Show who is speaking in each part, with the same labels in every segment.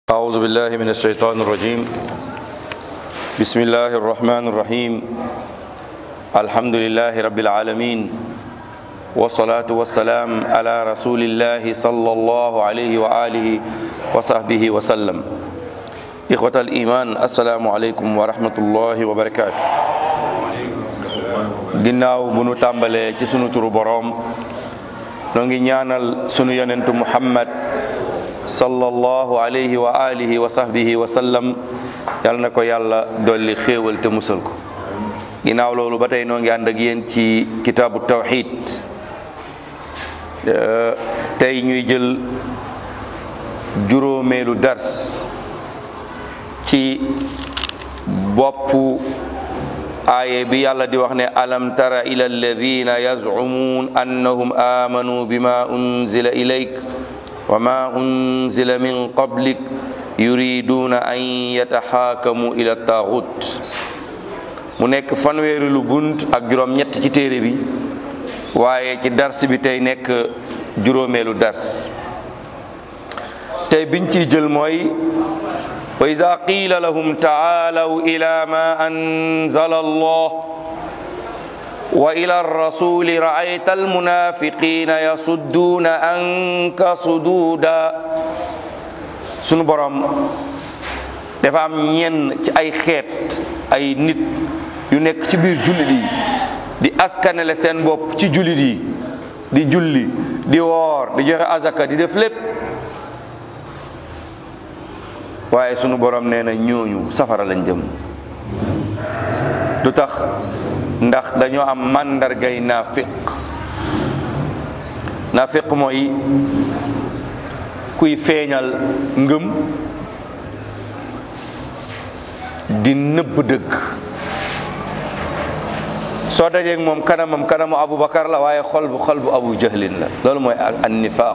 Speaker 1: أعوذ بالله من الشيطان الرجيم بسم الله الرحمن الرحيم الحمد لله رب العالمين والصلاة والسلام على رسول الله صلى الله عليه وآله وصحبه وسلم إخوة الإيمان السلام عليكم ورحمة الله وبركاته ginnaaw bu nu tàmbalee ci sunu turu boroom noo ngi ñaanal sunu yonentu muhammad sallallahu alayhi wa alihi wa sahbihi wa sallam yal na ko yàlla dolli xéewal te musal ko ginnaaw loolu ba tey noo ngi ànd ak yéen ci kitaabu tawxid tey ñuy jël juróomeelu dars ci boppu aaye bi yàlla di wax ne alam tara ila alladina yazumuun annahum amanu bima unzila ilayk wa ma unzila min qablik yuriduna an yataxaakamu ila taaxut mu nekk fanweeri lu bunt ak juróom ñett ci téere bi waaye ci dars bi tey nekk juróomeelu dars tey biñ ciy jël mooy wa ida qiila lahum taalaw ila ma anzala allah wa ila rasuli raayta almunafiqina yasudduuna anka suduuda sunu borom dafa am ñenn ci ay xeet ay nit yu nekk ci biir jullit yi di askanele seen bopp ci jullit yi di julli di woor di joxe azaka di def lépp waaye sunu borom nee na ñooñu safara lañ jëm lu tax ndax dañoo am màndargay naafiq naafiq mooy kuy feeñal ngëm di nëbb dëgg soo dajeeg moom kanamam kanamu Aboubacar la waaye xol bu xol bu Abu Jahlin la loolu mooy an nifaaq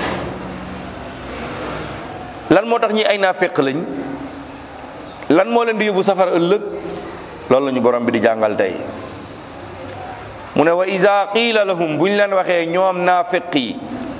Speaker 1: lan moo tax ñi ay naafiq lañ lan moo leen di yóbbu safara ëllëg loolu la ñu borom bi di jàngal tey mu ne wa iza qiila lahum bu ñu leen waxee ñoom naafiq yi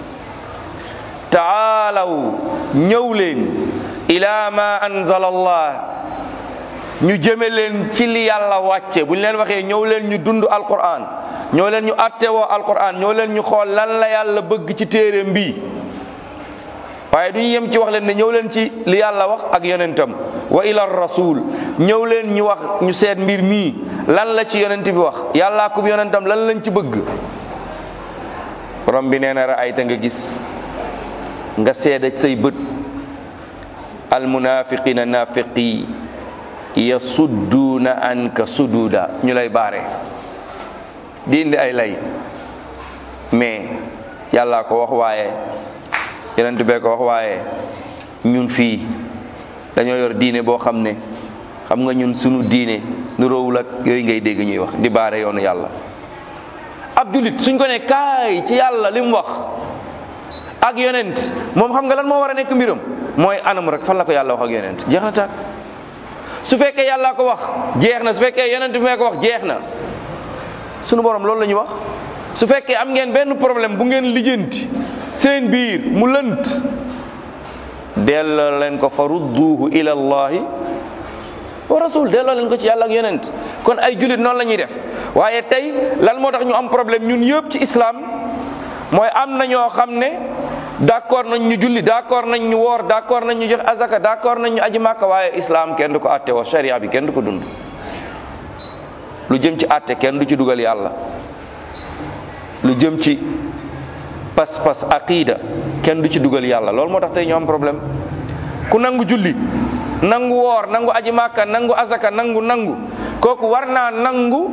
Speaker 1: taalaw ñëw leen ila ma anzala allah ñu jëme leen ci li yàlla wàcce bu ñu leen waxee ñëw leen ñu dund alquran ñëw leen ñu attewoo alquran ñëw leen ñu xool lan la yàlla bëgg ci téere mbii waaye du ñu yem ci wax leen ne ñëw leen ci li yàlla wax ak yonentam wa ila rasul ñëw leen ñu wax ñu seet mbir mii lan la ci yonent bi wax yàllaa ko yonentam lan lañ ci bëgg borom bi nee na raayta nga gis nga seeda say bët almunafiqina nafiqi yasudduuna anka sududa ñu lay baare di indi ay lay mais yàllaa ko wax waaye yonent bee ko wax waaye ñun fii dañoo yor diine boo xam ne xam nga ñun sunu diine nu róowul ak yooyu ngay dégg ñuy wax di baare yoonu yàlla ab julit suñ ko ne kaay ci yàlla li mu wax ak yonent moom xam nga lan moo war a nekk mbiram mooy anam rek fan la ko yàlla wax ak yonent jeex na tàkk su fekkee yàlla ko wax jeex na su fekkee yonent bi mee ko wax jeex na sunu borom loolu la ñuy wax su fekkee am ngeen benn problème bu ngeen lijjanti seen biir mu lënt delloo leen ko fa rudduhu ila allahi wa rasul delloo leen ko ci yàlla ak yonent kon ay jullit noonu la ñuy def waaye tey lan moo tax ñu am problème ñun yëpp ci islam mooy am na ñoo xam ne d'accord nañ ñu julli d'accord nañ ñu woor d'accord nañ ñu jox azaka d'accord nañ ñu aji màkka waaye islam kenn du ko atte woo sharia bi kenn du ko dund lu jëm ci atte kenn du ci dugal yàlla lu jëm ci pas-pas aqida kenn du ci dugal yàlla loolu moo tax tey ñu am problème ku nangu julli nangu woor nangu aji màkka nangu azaka nangu nangu kooku war naa nangu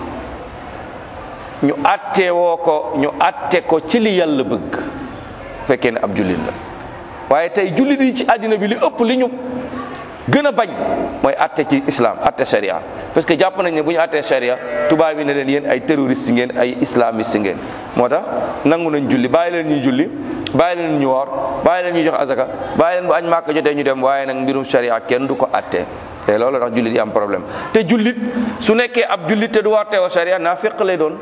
Speaker 1: ñu atte woo ko ñu atte ko ci li yàlla bëgg fekkee ne ab jullit la waaye tey jullit yi ci àddina bi li ëpp li ñu gën a bañ mooy atte ci islam atte sharia parce que jàpp nañ ne bu ñu attee sharia tubaab yi ne leen yéen ay terroriste ngeen ay islamiste ngeen moo tax nangu nañ julli bàyyi leen ñuy julli bàyyi leen ñu woor bàyyi leen ñu jox azaka bàyyi leen bu añ màkk jotee ñu dem waaye nag mbirum sharia kenn du ko atte te loolu tax jullit yi am problème te jullit su nekkee ab jullit te du war teewa sharia naa féq lay doon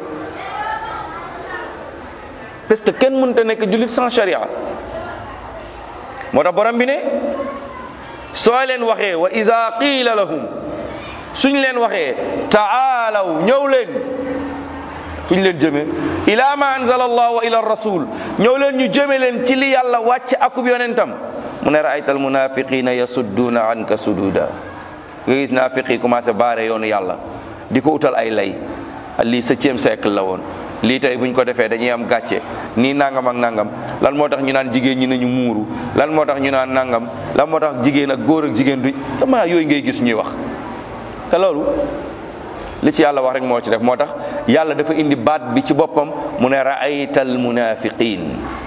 Speaker 1: parce que kenn mënta nekk jullit sans sharia moo tax borom bi ne soo leen waxee wa ida qiila lahum suñ leen waxee taalaw ñëw leen fuñ leen jëme ila ma anzala allah wa ila rasul ñëw leen ñu jëme leen ci li yàlla wàcc akub yonentam mu ne raayta al munafiqina yasudduuna anka sududa nga gis naafiq yi commencé baare yoonu yàlla di ko utal ay lay lii septième siècle la woon lii tey buñ ko defee dañuy am gàcce nii nangam ak nangam lan moo tax ñu naan jigéen ñi nañu muuru lan moo tax ñu naan nangam lan moo tax jigéen ak góor ak jigéen duñ dama yooyu ngay gis ñuy wax te loolu li ci yàlla wax rek moo ci def moo tax yàlla dafa indi baat bi ci boppam mu ne raayta al munafiqin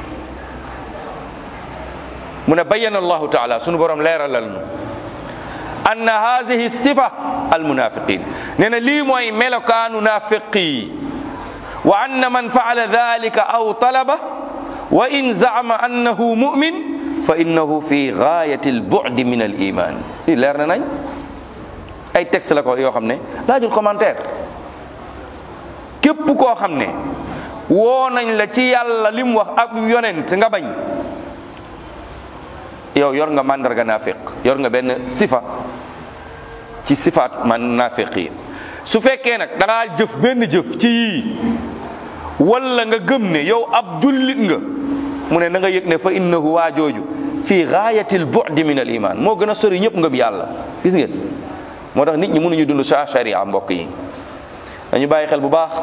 Speaker 1: mu ne bayyana allahu taala sunu borom leeralal nu anna haadihi sifa al munafiqin nee na lii mooy melokaanu naafiqi wa anna man faala dalika aw talaba wa in zaama annahu mumin fa innahu fi gaayati al bu'di min al iman lii leer na nañ ay texte la ko yoo xam ne laajul commentaire képp koo xam ne woo nañ la ci yàlla li mu wax ak yonent nga bañ yow yor nga mandarga naafiq yor nga benn sifa ci sifaat man naafiq yi su fekkee nag da ngaa jëf benn jëf ci yii wala nga gëm ne yow ab jullit nga mu ne na nga yëg ne fa innahu waa jooju fi gaayatil bu'di min al iman moo gën a sori ñëpp ngëm yàlla gis ngeen moo tax nit ñi mënuñu dund sa sharia mbokk yi dañu bàyyi xel bu baax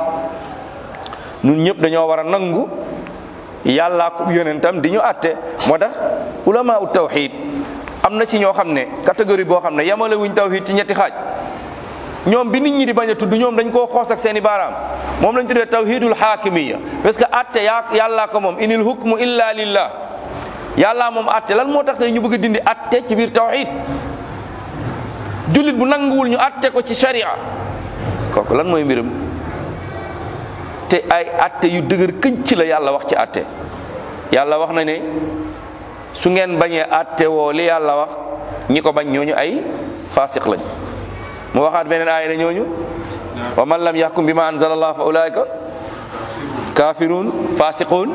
Speaker 1: ñun ñëpp dañoo war a nangu yàllaa ko yonentam di ñu àtte moo tax ulama u tawxid am na ci ñoo xam ne catégorie boo xam ne yamale wuñ tawxid ci ñetti xaaj ñoom bi nit ñi di bañ a tudd ñoom dañ koo xoos ak seeni baaraam moom lañ tuddee tawhidul xaakimiya parce que àtte yaa yàllaa ko moom inil hukmu illa lillah yàllaa moom àtte lan moo tax tey ñu bëgg a dindi àtte ci biir tawxid jullit bu nanguwul ñu àtte ko ci sharia kooku lan mooy mbiram te ay atte yu dëgër kënc la yàlla wax ci atte yàlla wax na ne su ngeen bañee atte woo li yàlla wax ñi ko bañ ñooñu ay fasiq lañ mu waxaat beneen aaya ne ñooñu wa man lam yahkum bi ma anzala allah fa ulaika kafirun fasiqun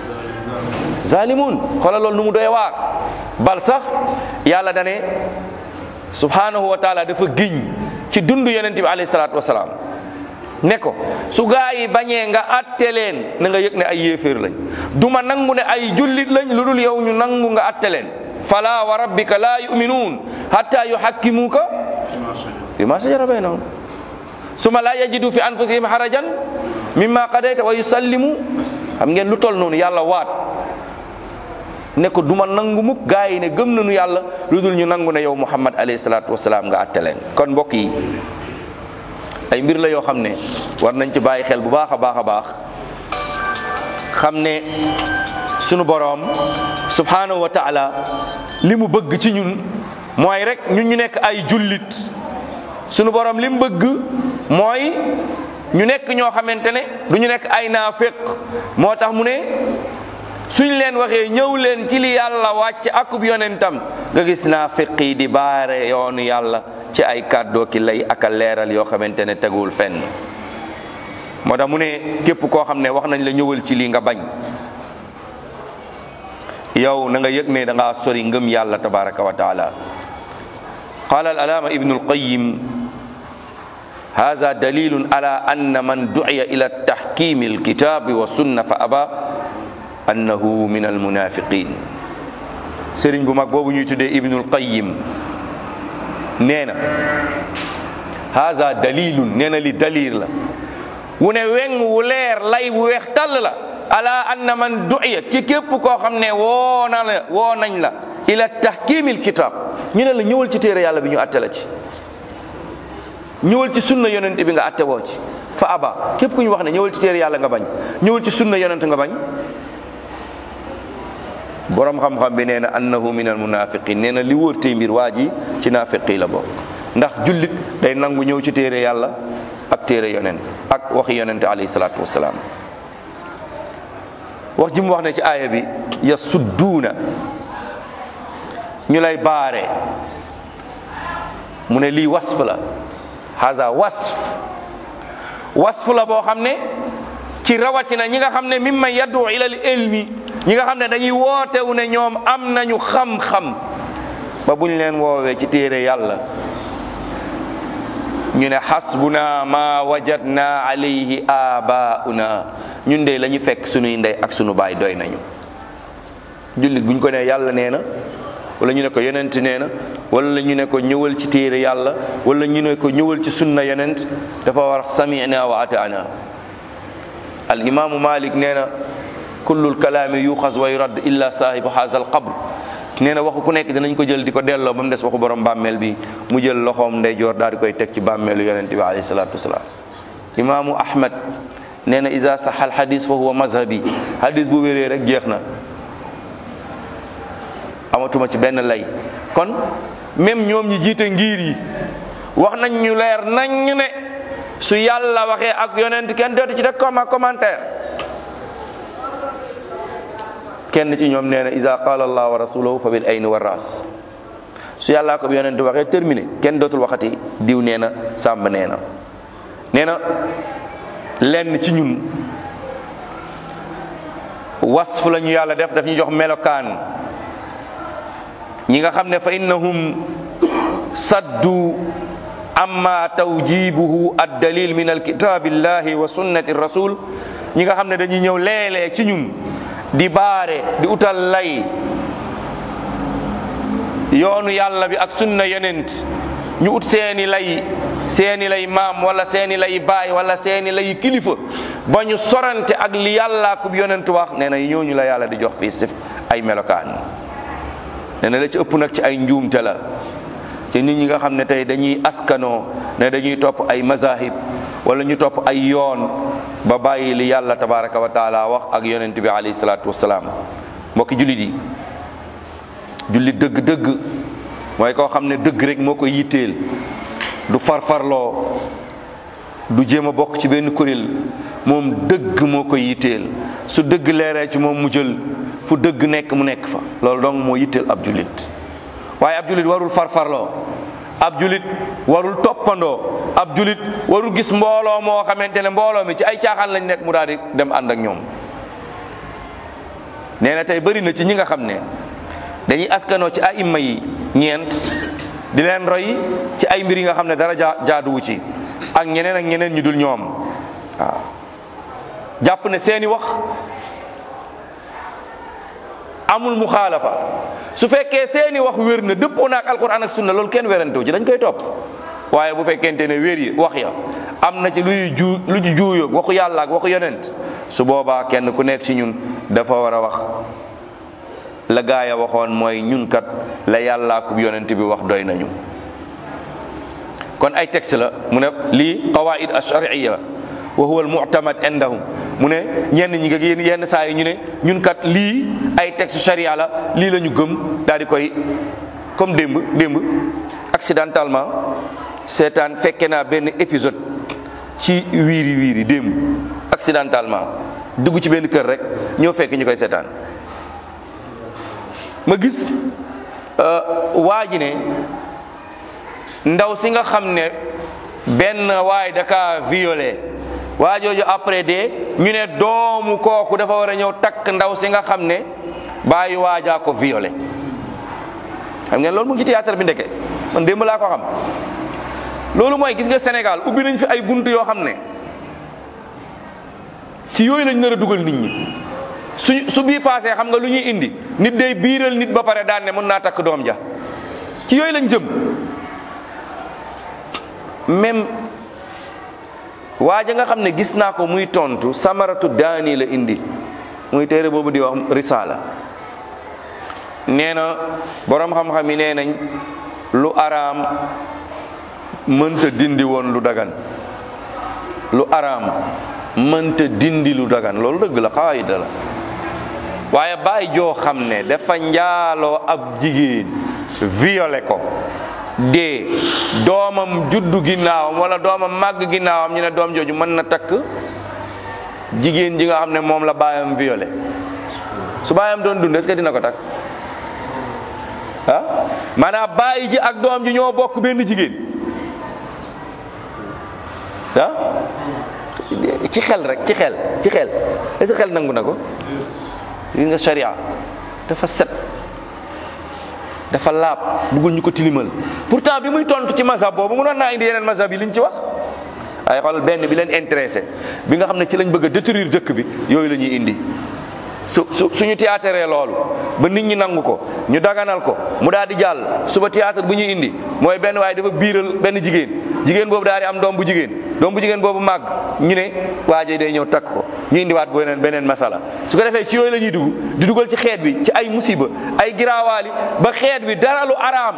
Speaker 1: zalimun xoolal loolu nu mu doy waar bal sax yàlla dane subhanahu wa taala dafa giñ ci dund yonent bi alayhi salaatu wasalaam ne ko su gaa yi bañee nga atte leen na nga yëg ne ay yéeféer lañ duma nangu ne ay jullit lañ lu dul yow ñu nangu nga atte leen fala wa rabbika la yuminuun hatta yuhakkimuuka fi ma shajara baynahum suma la yajidu fi anfusihim harajan mimma qadayta wa yusallimu xam ngeen lu tol noonu yàlla waat ne ko duma nangu mukk gaa yi ne gëm nañu yàlla lu dul ñu nangu ne yow muhammad alayhi salaatu wasalaam nga atte leen kon mbokk yi ay mbir la yoo xam ne war nañ ci bàyyi xel bu baax a baax a baax xam ne sunu boroom subhanahu wa taala li mu bëgg ci ñun mooy rek ñun ñu nekk ay jullit sunu boroom li mu bëgg mooy ñu nekk ñoo xamante ne du ñu nekk ay naafiq moo tax mu ne suñ leen waxee ñëw leen ci li yàlla wàcc akub yonentam nga gis naafiq yi di baare yoonu yàlla ci ay kàddoo ki lay ak a leeral yoo xamante ne teguwul fenn moo tax mu ne képp koo xam ne wax nañ la ñëwal ci lii nga bañ yow na nga yëg ne da ngaa sori ngëm yàlla tabaraka wa taala qala al alaama ibnu alqayim هذا دليل على أن من دعي إلى تحكيم الكتاب والسنة فأبى أنه من المنافقين سيرين بو ماك بوبو ñuy tuddé Ibnul Qayyim neena هذا دليل neena li dalil la wu ne weng wu leer lay wu weex tàll la ala anna man du'iya ci képp koo xam ne woo na la woo nañ la ila tahkimil kitab ñu ne la ñëwal ci téere yàlla bi ñu atte la ci ñëwal ci sunna yonent bi nga atte woo ci fa aba képp ku ñu wax ne ñëwal ci téere yàlla nga bañ ñëwal ci sunna yonent nga bañ borom xam-xam bi nee na annahu min al munafiqin nee na li wóor tey mbir waa ji ci naafiqi la bokk ndax jullit day nangu ñëw ci téere yàlla ak téere yonent ak waxi yonent alayhi salaatu wasalaam wax ji mu wax ne ci aaya bi yasudduuna ñu lay baare mu ne lii wasf la haza wasf wasf la boo xam ne ci rawatina ñi nga xam ne mimma yaddu ila al ilmi ñi nga xam ne dañuy wootewu ne ñoom am nañu xam-xam ba buñ leen woowee ci téere yàlla ñu ne xasbuna ma wajadna alayhi abauna ñun de la ñu fekk sunuy ndey ak sunu baay doy nañu jullit buñ ko ne yàlla nee na wala ñu ne ko yonent nee na wala ñu ne ko ñëwal ci téere yàlla wala ñu ne ko ñëwal ci sunna yonent dafa war samina wa ataana al imaamu malik nee na kullul kalaami yuxas wa yurad illa saahibu haza al qabr nee na waxu ku nekk dinañ ko jël di ko delloo ba mu des waxu borom bàmmeel bi mu jël loxoom ndeyjoor daal di koy teg ci bàmmeelu yonent bi alayhi salaatu wasalaam imaamu ahmad nee na isa saxal xadis fa huwa mazhabi xadis bu wéree rek jeex na amatuma ci benn lay kon même ñoom ñi jiite ngir yi wax nañ ñu leer nañ ne su yàlla waxee ak yonent kenn dootu ci rek comme commentaire kenn ci ñoom nee na isa qala allah wa rasuluhu fa bil ayni wa ras su yàllaa ko yonent waxee terminé kenn dootul waxati diw nee na sàmb nee na nee na lenn ci ñun wasf la ñu yàlla def daf ñu jox melokaan ñi nga xam ne fa innahum saddu amma tawjibuhu ad dalil min alkitabillahi wa sunnati rasul ñi nga xam ne dañuy ñëw léeg-léeg ci ñun di baare di utal lay yoonu yàlla bi ak sunna yenent ñu ut seeni lay seeni lay maam wala seeni lay baay wala seeni lay kilifa ba ñu sorante ak li yàlla ku yonent wax nee na ñooñu la yàlla di jox fii sif ay melokaan nee na la ci ëpp nag ci ay njuumte la ci nit ñi nga xam ne tey dañuy askanoo ne dañuy topp ay mazahib wala ñu topp ay yoon ba bàyyi li yàlla tabaraka wa taala wax ak yonent bi alayhi salaatu wasalaam mbokki jullit yi jullit dëgg-dëgg mooy koo xam ne dëgg rek moo koy yitteel du farfarloo du jéem a bokk ci benn kuréel moom dëgg moo koy yitteel su dëgg leeree ci moom mu jël fu dëgg nekk mu nekk fa loolu donc moo yitteel ab jullit waaye ab jullit warul farfarloo ab julit warul toppandoo ab julit warul gis mbooloo moo xamante ne mbooloo mi ci ay caaxaan lañ nekk mu daal di dem ànd ak ñoom nee na tey bëri na ci ñi nga xam ne dañuy askanoo ci ay imma yi ñeent di leen roy ci ay mbir yi nga xam ne dara jaa jaaduwu ci ak ñeneen ak ñeneen ñu dul ñoom waaw jàpp ne seeni wax amul muxaalafa su fekkee seeni wax wér na dëppoo na ak alquran ak sunna loolu kenn werantewu ci dañ koy topp waaye bu fekkente ne wér yi wax ya am na ci luy ju lu ci juuyoog waxu yàlla ak waxu yonent su boobaa kenn ku nekk ci ñun dafa war a wax la gaaya waxoon mooy ñun kat la yàlla ak yonent bi wax doy nañu kon ay texte la mu ne lii qawaid ash-shar'iyya wa huwa al-mu'tamad indahum mu ne ñenn ñi nga yéen yenn saa yi ñu ne ñun kat lii ay texte sharia la lii la ñu gëm daal di koy comme démb démb accidentellement seetaan fekke naa benn épisode ci wiiri wiiri démb accidentellement dugg ci benn kër rek ñëw fekk ñu koy seetaan ma gis waa ji ne ndaw si nga xam ne benn waay da kaa violé waa jooju après de ñu ne doomu kooku dafa war a ñëw takk ndaw si nga xam ne bàyyi waajaa ko violé xam ngeen loolu mu ngi ci théâtre bi ndeke man démb laa ko xam loolu mooy gis nga Sénégal ubbi nañ fi ay bunt yoo xam ne ci yooyu lañ nar a dugal nit ñi su su bii paasee xam nga lu ñuy indi nit day biiral nit ba pare daan ne mën naa takk doom ja ci yooyu lañ jëm même waaja nga xam ne gis naa ko muy tontu samaratu daani la indi muy téere boobu di wax risaala nee na boroom xam-xam yi nee nañ lu araam mënta dindi woon lu dagan lu araam mënta dindi lu dagan loolu dëgg la xawaayida la waaye bàyyi joo xam ne dafa njaaloo ab jigéen violé ko dee doomam juddu ginnaawam wala doomam màgg ginnaawam ñu ne doom jooju mën na takk jigéen ji nga xam ne moom la baayam violé su baayam doon dund est-ce que dina ko takk ah maanaam bàyyi ji ak doom ji ñoo bokk benn jigéen ah ci xel rek ci xel ci xel est-ce que xel nangu na ko gis nga sharia dafa set dafa laab bëggul ñu ko tilimal pourtant bi muy tontu ci mazhab boobu mënoon naa indi yeneen mazhab yi liñ ci wax ay xool benn bi leen intéressé bi nga xam ne ci lañ bëgg a détruire dëkk bi yooyu la ñuy indi su su suñu théâtre loolu ba nit ñi nangu ko ñu daganal ko mu daal di jàll suba théâtre bu ñuy indi mooy benn waaye dafa biiral benn jigéen jigéen boobu daal di am doom bu jigéen doom bu jigéen boobu màgg ñu ne waaje day ñëw takk ko ñu indiwaat beneen beneen masala su ko defee ci yooyu la ñuy dugg di dugal ci xeet bi ci ay musiba ay giraawaali ba xeet bi dara lu araam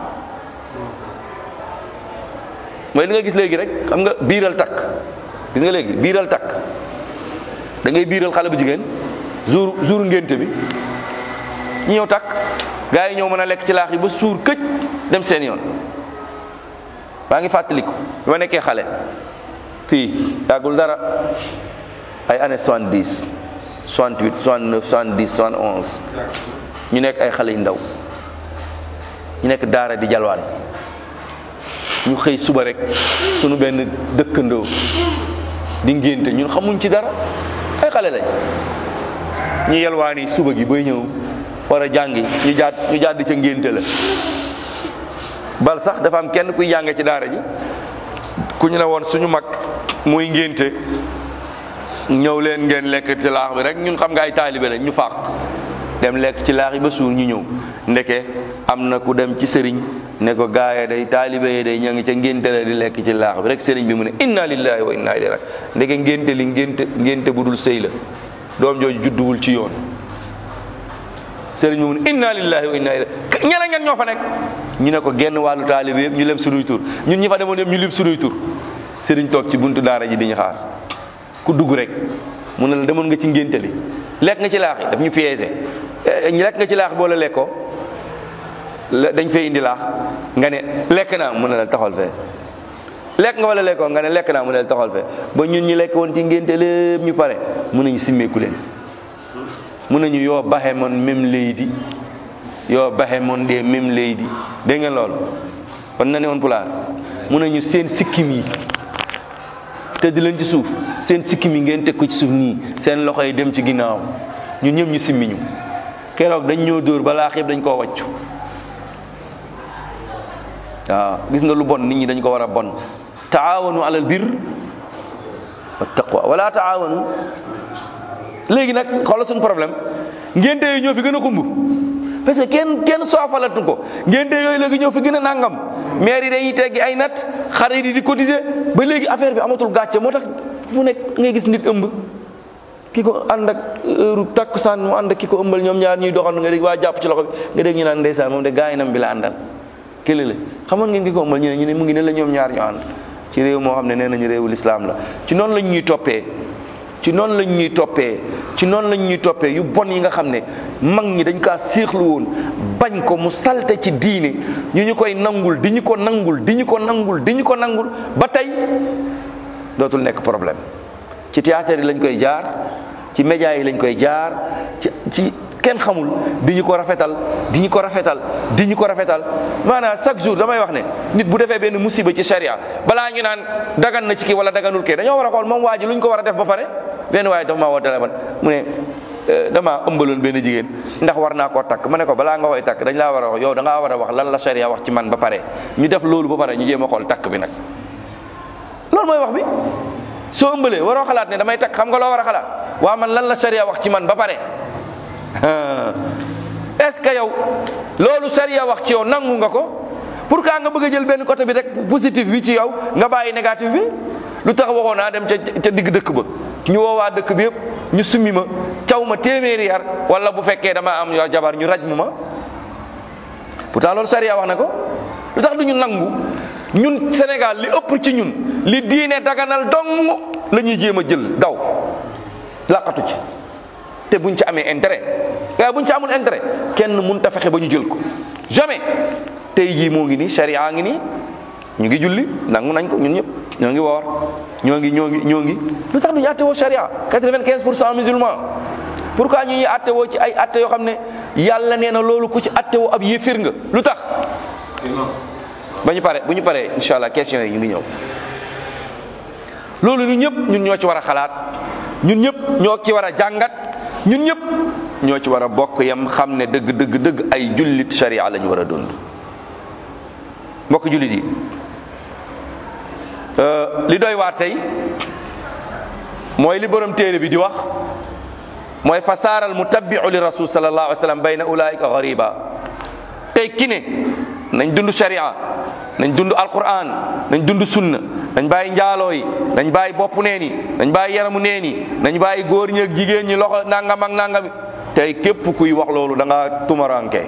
Speaker 1: mooy li nga gis léegi rek xam nga biiral takk gis nga léegi biiral takk da ngay biiral xale bu jigéen jour jour ngénte bi ñu ñëw takk gars yi ñëw mën a lekk ci laax yi ba suur këj dem seen yoon maa ngi fàttaliku bi ma nekkee xale fii yàggul dara ay années soixante dix soixante huit soixante neuf soixante dix soixante onze ñu nekk ay xale yu ndaw ñu nekk daara di jalwaan ñu xëy suba rek sunu benn dëkkandoo di ngénte ñun xamuñ ci dara ay xale lañ ñu yelwaani suba gi bay ñëw war a jàngi ñu jaat ñu jaat di ca ngénte la bal sax dafa am kenn kuy jànge ci daara ji ku ñu ne woon suñu mag muy ngénte ñëw leen ngeen lekk ci laax bi rek ñun xam nga ay taalibe lañ ñu fàq dem lekk ci laax yi ba suur ñu ñëw ndeke am na ku dem ci sëriñ ne ko gaaya day taalibe yi day ña ngi ca ngénte la di lekk ci laax bi rek sëriñ bi mu ne inna lillahi wa inna ilayhi ndeke ngénte li ngénte ngénte bu dul sëy la doom jooju judduwul ci yoon sëriñ bi mu ne inna lillahi wa inna ilayhi ñeneen ngeen ñoo fa nekk ñu ne ko genn wàllu taalibe yëpp ñu lem sunuy tur ñun ñi fa demoon yëpp ñu lim sunuy tur sëriñ toog ci buntu daara ji di ñu xaar ku dugg rek mu ne la demoon nga ci ngénte li lekk nga ci laax yi daf ñu piégé lekk nga ci laax boo la lekkoo dañ fay indi laax nga ne lekk naa mu ne la taxal fee lekk nga wala lekkoo nga ne lekk naa mu ne la taxal fee ba ñun ñi lekk woon ci ngénte lépp ñu pare mun nañu simmeeku leen mun nañu yoo baxe moon même leydi yoo baxe moon dee même leydi dégg ngeen loolu kon na ne woon pulaar mun nañu seen sikkim yi te di leen ci suuf seen sikkim yi ngeen teg ko ci suuf nii seen loxo yi dem ci ginnaaw ñun ñëpp ñu simmi ñu keroog dañ ñoo dóor balaa xeeb dañ koo wàccu waaw gis nga lu bon nit ñi dañ ko war a bon taawanu alal bir wa taqwa wala taawanu léegi nag xoolal suñu problème ngénte yi ñoo fi gën a xumb parce que kenn kenn soofalatu ko ngénte yooyu léegi ñoo fi gën a nangam maire yi dañuy teggi ay nat xarit yi di cotiser ba léegi affaire bi amatul gàcce moo tax fu nekk ngay gis nit ëmb ki ko ànd ak heure takkusaan mu ànd ak ki ko ëmbal ñoom ñaar ñuy doxal nga dégg waa jàpp ci loxo bi nga dégg ñu naan ndeysaan moom de gaayinam bi la àndal kële la xamoon ngeen ki ko ëmbal ñu ne ñu ne mu ngi ne la ñoom ñaar ñu ànd ci réew moo xam ne nee nañu réewu lislaam la ci noonu lañ ñuy toppee ci noonu lañ ñuy toppee ci noonu lañ ñuy toppee yu bon yi nga xam ne mag ñi dañ kaa séexlu woon bañ ko mu salte ci diine ñu ñu koy nangul di ñu ko nangul di ñu ko nangul di ñu ko nangul ba tey dootul nekk problème ci théâtre yi lañ koy jaar ci média yi lañ koy jaar ci ci kenn xamul di ñu ko rafetal di ñu ko rafetal di ñu ko rafetal maanaam chaque jour damay wax ne nit bu defee benn musiba ci sharia balaa ñu naan dagan na ci kii wala daganul kii dañoo war a xool moom waa ji lu ñu ko war a def ba pare benn waaye dafa maa woo téléphone mu ne damaa ëmbaloon benn jigéen ndax war naa koo takk ma ne ko balaa nga koy takk dañ laa war a wax yow da ngaa war a wax lan la sharia wax ci man ba pare ñu def loolu ba pare ñu jéem a xool takk bi nag loolu mooy wax bi soo ëmbalee waroo xalaat ne damay takk xam nga loo war a xalaat waa man lan la sharia wax ci man ba pare est-ce que yow loolu sharia wax ci yow nangu nga ko pourquoi nga bëgg a jël benn côté bi rek positif bi ci yow nga bàyyi négatif bi lu tax waxoon naa dem ca ca digg dëkk ba ñu woowaa dëkk bi yëpp ñu summi ma caw ma téeméeri yar wala bu fekkee dama am yoo jabar ñu raj mu ma pourtant loolu sharia wax na ko lu tax du ñu nangu ñun Sénégal li ëpp ci ñun li diine daganal dong la ñuy jéem a jël daw laqatu ci te buñ ci amee intérêt waaye buñ ci amul intérêt kenn mun ta fexe ba ñu jël ko jamais tey jii moo ngi nii sharia ngi nii ñu ngi julli nangu nañ ko ñun ñëpp ñoo ngi woor ñoo ngi ñoo ngi ñoo ngi lu tax duñu attewoo sharia 95 pour cent musulman pourquoi ñu ñuy attewoo ci ay atte yoo xam ne yàlla nee na loolu ku ci attewoo ab yéefir nga lu tax ba ñu pare bu ñu paree incha allah question yi ñu ngi ñëw loolu ñun ñëpp ñun ñoo ci war a xalaat ñun ñëpp ñoo ci war a jàngat ñun ñëpp ñoo ci war a bokk yam xam ne dëgg dëgg dëgg ay jullit sharia la ñu war a dund mbokk jullit yi li doy waar tey mooy li borom téere bi di wax mooy fasaaral mutabbiu li rasul sallallahu alayhi wa sallam bayna ulaika gariba tey ki ne nañ dund sharia nañ dund alquran nañ dund sunna nañ bàyyi njaaloo yi nañ bàyyi bopp neen yi nañ bàyyi yaramu neen yi nañ bàyyi góor ñi ak jigéen ñi loxo nangam ak nangam tey képp kuy wax loolu da nga tumaranke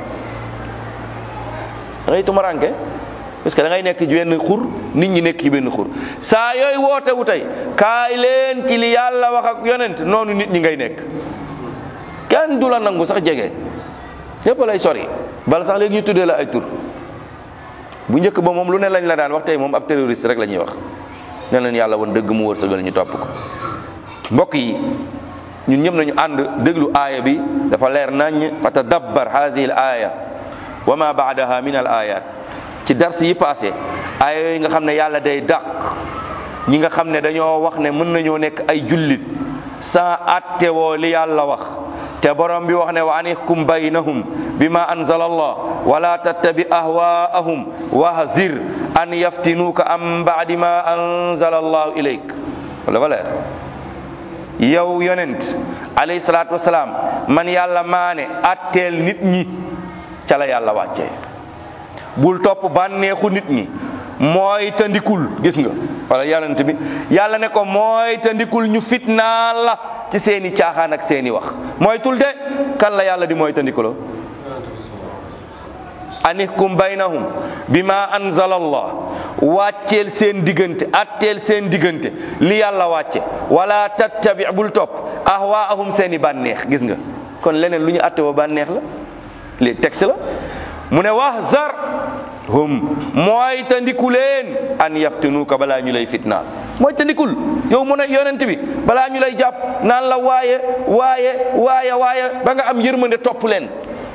Speaker 1: da ngay tumaranke parce que da ngay nekk ci benn xur nit ñi nekk ci benn xur saa yooyu woote wu tey kaay leen ci li yàlla wax ak yonent noonu nit ñi ngay nekk kenn du la nangu sax jege ñëpp lay sori bala sax léegi ñu tuddee la ay tur bu njëkk ba moom lu ne lañ la daan wax tey moom ab terroriste rek la ñuy wax ne leen yàlla woon dëgg mu wërsëgal ñu topp ko mbokk yi ñun ñëpp nañu ànd déglu aaya bi dafa leer nañ fa tadabbar haadihi al aaya wa ma baadaha min al ayat ci dars yi passé aaya yooyu nga xam ne yàlla day dàq ñi nga xam ne dañoo wax ne mën nañoo nekk ay jullit sans attewoo li yàlla wax te borom bi wax ne wa anihkum baynahum bima anzala allah wala tattabi ahwaahum wahzir an yaftinuuka am baadi ma anzala allahu ilayk wala wala yow yonent alayhi salaatu wasalaam man yàlla maane atteel nit ñi ca la yàlla wàccee bul topp bànneexu nit ñi mooy tandikul gis nga wala yonent bi yàlla ne ko mooy tandikul ñu fitnaal la ci seeni caaxaan ak seeni wax mooy tul de kan la yàlla di mooy tandikuloo anihkum baynahum bima anzala allah wàcceel seen diggante atteel seen diggante li yàlla wàcce wala tattabi bul topp ahwaahum seeni bànneex gis nga kon leneen lu ñu atte woo bànneex la li texte la mu ne wahzar hum mooy tandiku leen an yaftinuuka balaa ñu lay fitnaal mooy tandikul yow mu ne yonent bi balaa ñu lay jàpp naan la waaye waaye waaye waaye ba nga am yërmande topp leen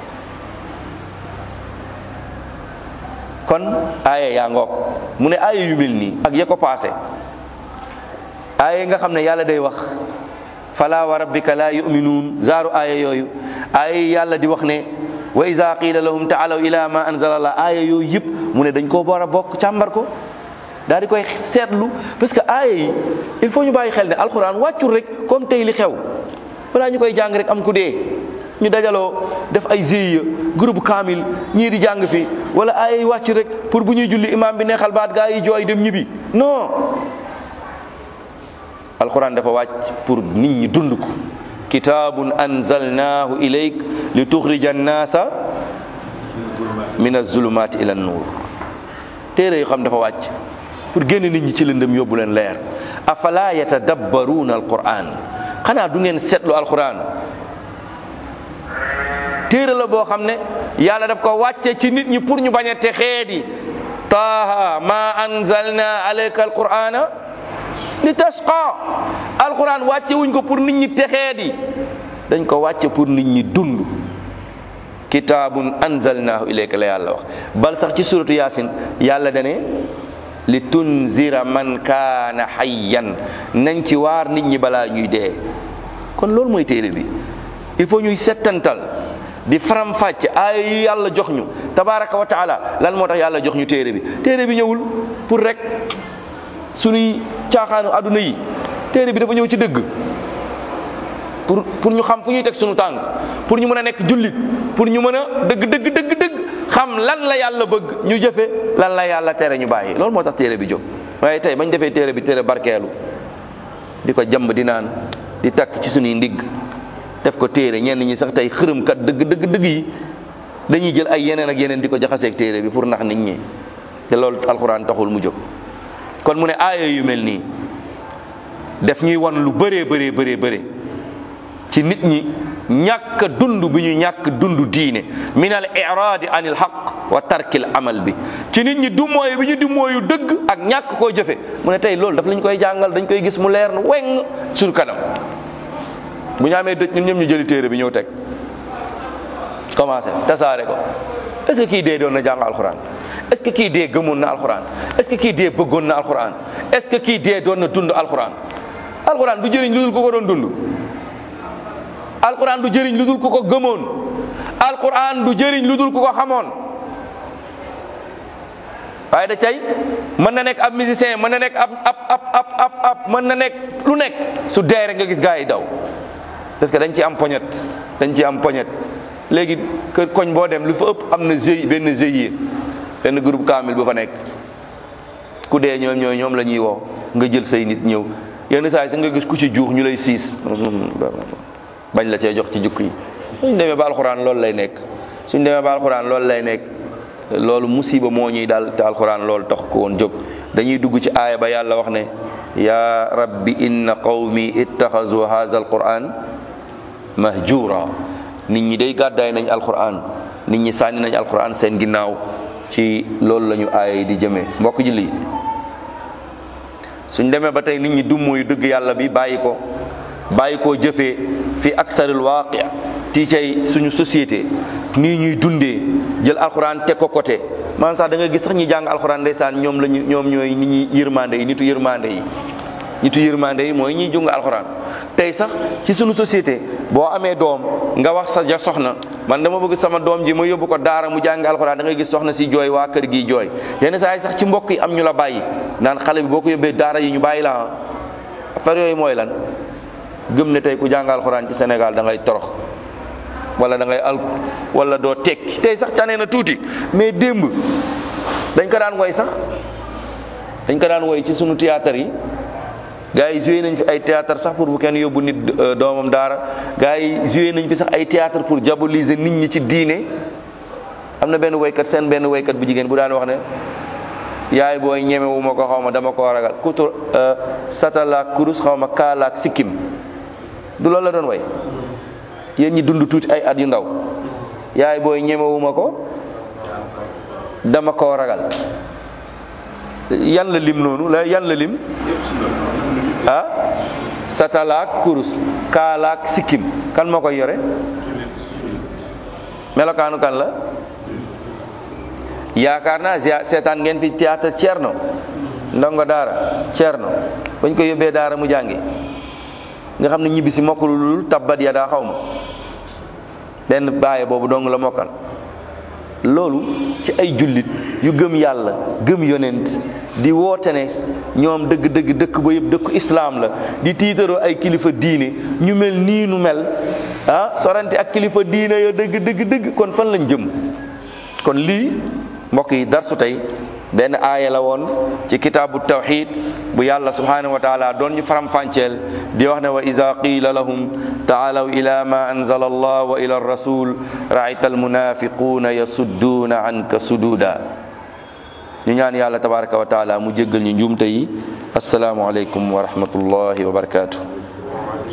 Speaker 1: kon aaya yaa ngoog mu ne aaya yu mel nii ak ya ko paase aaya yi nga xam ne yàlla day wax fala wa rabbika la yuminuun zaaru aaya yooyu aaya yi yàlla di wax ne wa iza qila lahum taalaw ila ma anzala allah aaya yooyu yëpp mu ne dañ koo war a bokk càmbar ko daal di koy seetlu parce que aaya yi il faut ñu bàyyi xel ne alxuraan wàccul rek comme tey li xew balaa ñu koy jàng rek am ku dee ñu dajaloo def ay GIE groupe kaamil ñii di jàng fi wala aaya yi wàcc rek pour bu ñuy julli imam bi neexal baat gaa yi jooy dem ñibbi non alxuraan dafa wàcc pour nit ñi dund ko kitaabun anzalnaahu ilayk li tuxrija annaasa min azulumaati ila nuur téere yoo xam dafa wàcc pour génn nit ñi ci lëndëm yóbbu leen leer afala yatadabbaruuna alquran xanaa du ngeen seetlu alquran téere la boo xam ne yàlla daf ko wàcce ci nit ñi pour ñu bañ a texee di taaha ma anzalna alayka alqurana li tasqa alquran wàcce wuñ ko pour nit ñi texee di dañ ko wàcce pour nit ñi dund kitaabun anzalnaahu ilayka la yàlla wax bal sax ci suratu yaasin yàlla dane li tunzira man kaana hayyan nañ ci waar nit ñi balaa ñuy dee kon loolu mooy téere bi il faut ñuy settantal di faram fàcce aaya yi yàlla jox ñu tabaraka wa taala lan moo tax yàlla jox ñu téere bi téere bi ñëwul pour rek suñuy caaxaanu àdduna yi téere bi dafa ñëw ci dëgg pour pour ñu xam fu ñuy teg suñu tànk pour ñu mën a nekk jullit pour ñu mën a dëgg dëgg dëgg dëgg xam lan la yàlla bëgg ñu jëfe lan la yàlla tere ñu bàyyi loolu moo tax téere bi jóg waaye tey bañ defee téere bi téere barkeelu di ko jàmb di naan di takk ci suñuy ndigg def ko téere ñenn ñi sax tey xërëmkat dëgg dëgg dëgg yi dañuy jël ay yeneen ak yeneen di ko jaxaseeg téere bi pour nax nit ñi te loolu alxuraan taxul mu jóg kon mu ne aaya yu mel nii def ñuy wan lu bëree bëree bëree bëree ci nit ñi ñàkk dund bi ñu ñàkk dund diine min al iraadi an il xaq wa tarkil amal bi ci nit ñi dumooyu bi ñu dumooyu dëgg ak ñàkk koo jëfe mu ne tey loolu daf lañ koy jàngal dañ koy gis mu leer na weng suñu kanam bu ñu amee dëj ñun ñëpp ñu jëli téere bi ñëw teg commencé tasaare ko est ce que kii dee doon na jàng alxuraan est ce que kii dee gëmoon na alxuraan est ce que kii dee bëggoon na alxuraan est ce que kii dee doon na dund alxuraan alxuraan du jëriñ lu dul ko ko doon dund alquran du jëriñ lu dul ku ko gëmoon alquran du jëriñ lu dul ku ko xamoon waaye da cay mën na nekk ab musicien mën na nekk ab ab ab ab ab ab mën na nekk lu nekk su dee rek nga gis gaa yi daw parce que dañ ci am poñet dañ ci am poñet léegi kër koñ boo dem lu fa ëpp am na GIE benn GIE benn groupe kaamil bu fa nekk ku dee ñoom ñooy ñoom la ñuy woo nga jël say nit ñëw yenn saa yi sa nga gis ku ci juux ñu lay siis bañ la cee jox ci jukk yi suñ demee ba alxuraan loolu lay nekk suñ demee ba alxuraan loolu lay nekk loolu musiba moo ñuy dal te alxuraan loolu tax ko woon jóg dañuy dugg ci aaya ba yàlla wax ne ya rabbi inna qawmi ittaxazu haza alquran mahjura nit ñi day gàddaay nañ alquran nit ñi sànni nañ alquran seen ginnaaw ci loolu la ñu aaya yi di jëmee mbokk julli suñ demee ba tey nit ñi dummuy dëgg yàlla bi bàyyi ko bàyyi koo jëfee fi aksaril waaqi tii cay suñu société nii ñuy dundee jël alxuraan teg ko côté man sax da nga gis sax ñi jàng alxuraan ndeysaan ñoom lañu ñoom ñooy nit ñi yërmande yi nitu yërmande yi nitu yërmande yi mooy ñiy jung alxuraan tey sax ci suñu société boo amee doom nga wax sa ja soxna man dama bëgg sama doom ji ma yóbbu ko daara mu jàng alxuraan da ngay gis soxna si jooy waa kër gi jooy yenn saa yi sax ci mbokk yi am ñu la bàyyi naan xale bi boo ko yóbbee daara yi ñu bàyyi la affaire yooyu mooy lan gëm ne tey ku jàng alxuraan ci Sénégal da ngay torox wala da ngay alku wala doo tekki tey sax tane na tuuti mais démb dañ ko daan woy sax dañ ko daan woy ci sunu théâtre yi gars yi joué nañ fi ay théâtre sax pour bu kenn yóbbu nit doomam daara gars yi joué nañ fi sax ay théâtre pour diaboliser nit ñi ci diine am na benn woykat seen benn woykat bu jigéen bu daan wax ne yaay booy ñemewu ma ko xaw ma dama koo ragal kutur satalaak kurus xaw ma kaalaak sikkim du loolu la doon way yéen ñi dund tuuti ay at yu ndaw yaay booy ñemewuma ko dama koo ragal yan la lim noonu la yan la lim ah satalaak kurus kaalaak sikkim kan moo koy yore melokaanu kan la yaakaar naa seetaan ngeen fi théâtre Thierno ndongo daara Thierno bañ ko yóbbee daara mu jàngi nga xam ne ñibbi si mokkalu lul tabbat ya daa xaw ma benn baaye boobu dong la mokkal loolu ci ay jullit yu gëm yàlla gëm yonent di woote ne ñoom dëgg dëgg dëkk ba yëpp dëkku islaam la di tiitaroo ay kilifa diine ñu mel nii nu mel ah sorante ak kilifa diine yo dëgg dëgg dëgg kon fan lañ jëm kon lii mbokk yi darsu tey benn aaya la woon ci kitaabu tawxid bu yàlla subhanahu wa taala doon ñu faram-fàcceel di wax ne wa ida qiila lahum taalaw ila ma anzala allah wa ila rasul raayta almunafiquuna yasudduuna anka sududa ñu ñaan yàlla tabaraka wa taala mu jéggal ñu njuumte yi asalaamu aleykum wa rahmatullahi wa barakatuh